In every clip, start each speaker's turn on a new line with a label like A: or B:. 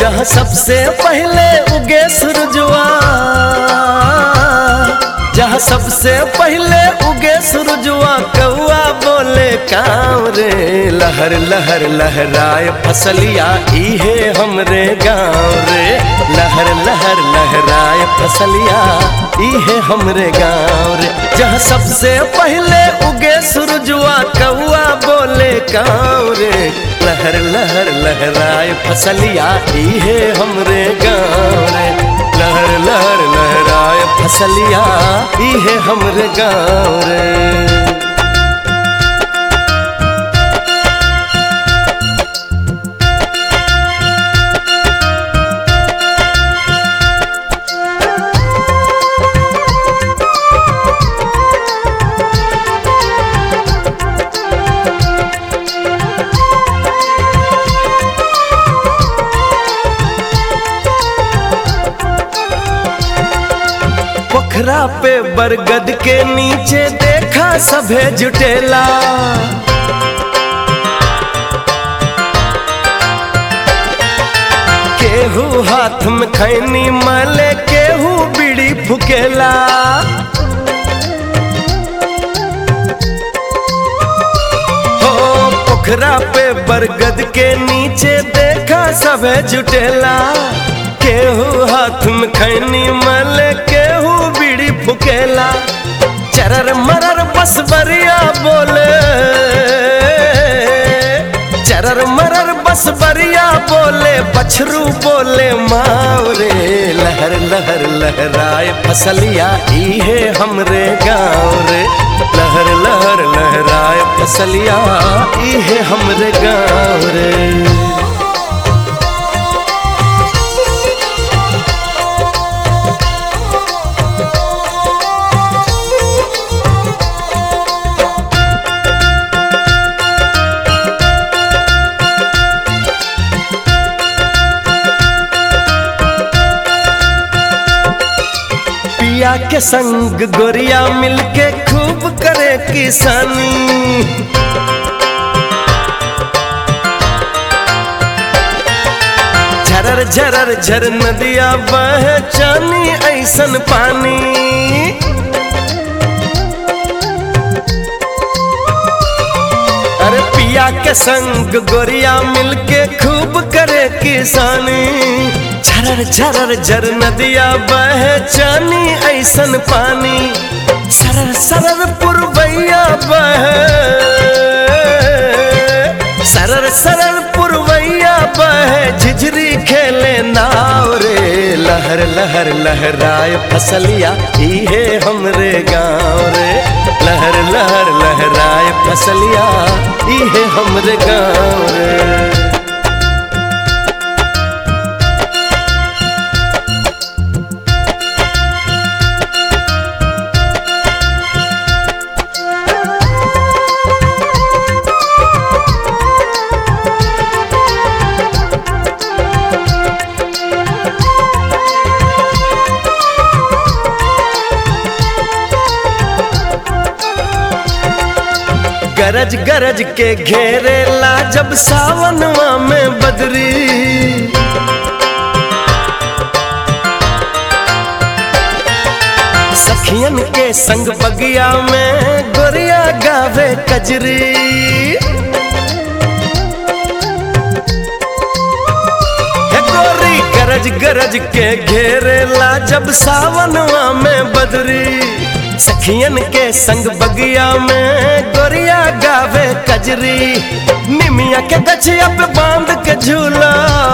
A: जहाँ सबसे पहले उगे सूरजवा जहाँ सबसे पहले उगे सूरजवा कौआ बोले काँव रे लहर लहर लहराए फसलिया इहे हमरे गाँव रे लहर लहर लहराए फसलिया इहे हमरे गाँव रे जहाँ सबसे पहले उगे सूरजवा कौआ बोले काँव रे लहर लहर लहराए फसलिया इहे हमरे गाँव रे लहर लहर लहराए फसलिया इहे हमरे गाँव रे पोखरा पे बरगद के नीचे देखा सभे जुटेला केहू हाथ में खैनी माले केहू बीड़ी फुकेला हो पोखरा पे बरगद के नीचे देखा सभे जुटेला केहू हाथ में खैनी मल केहू बीड़ी फुकेला चरर मरर बस बरिया बोले चरर मरर बस बरिया बोले बछरू बोले मावरे लहर लहर लहराए फसलिया इहे हमरे गाँव रे लहर लहर लहराए फसलिया इहे हमरे गाँव रे पिया के संग गोरिया मिलके खूब करे किसानी झरर झरर झर नदिया बह चानी ऐसन पानी अरे पिया के संग गोरिया मिलके खूब करे किसानी झरर झरर झर नदिया बह चानी ऐसन पानी सरर सरर पुरवैया बह सरर सरर पुरवैया बह झिझरी खेले नाव रे लहर लहर लहराए फसलिया इहे हमरे गाँव रे लहर लहर लहराए फसलिया इहे हमरे गाँव रे गरज गरज के घेरेला जब सावनवा में बदरी सखियन के संग बगिया में गोरिया गावे कजरी हे गोरी गरज गरज के घेरेला जब सावनवा में बदरी सखियन के संग बगिया में गोरिया गावे कजरी निमिया के गछिया पे बांध के झूला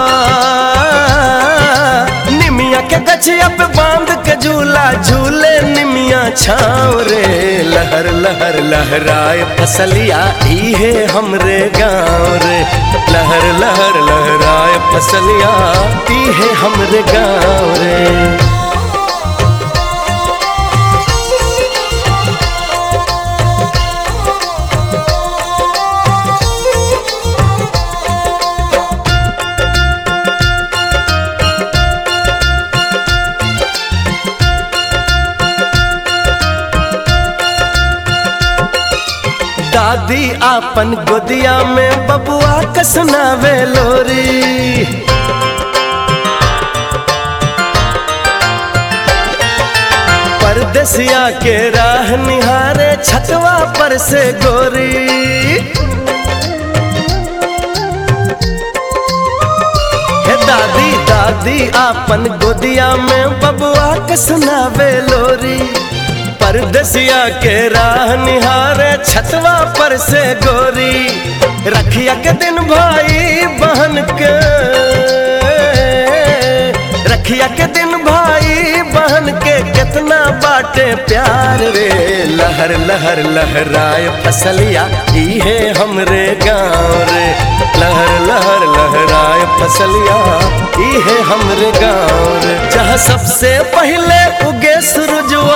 A: निमिया के गछिया पे बांध के झूला झूले निमिया छाव रे लहर लहर लहराए फसलिया इहे हमरे गाँव रे लहर लहर लहराए फसलिया इहे हमरे गाँव रे दादी आपन गोदिया में बबुआ कसनावे लोरी परदेसिया के राह निहारे छतवा पर से गोरी हे दादी दादी आपन गोदिया में बबुआ के सुनावे लोरी परदेसिया के राह निहारे छतवा पर से गोरी रखिया के दिन भाई बहन के रखिया के दिन भाई बहन के कितना बाटे प्यार रे लहर लहर लहराए फसलिया इहे हमरे गाँव रे लहर लहर लहराए फसलिया इहे हमरे गाँव रे जहाँ सबसे पहले उगे सूरजवा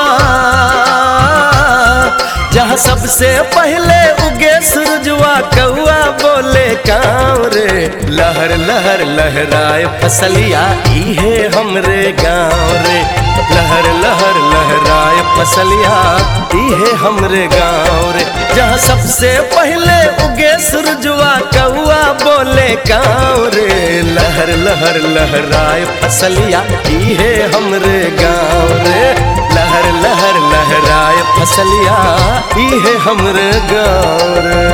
A: जहाँ सबसे पहले उगे सूरजवा कौआ बोले काँव रे लहर लहर लहराए फसलिया इहे हमरे गाँव रे लहर लहर लहराए फसलिया इहे हमरे गाँव रे जहाँ सबसे पहले उगे सूरजवा कौआ बोले काँव रे लहर लहर लहराए फसलिया इहे हमरे गाँव रे लहर लहर लहराए फसलिया इहे हमरे गाँव रे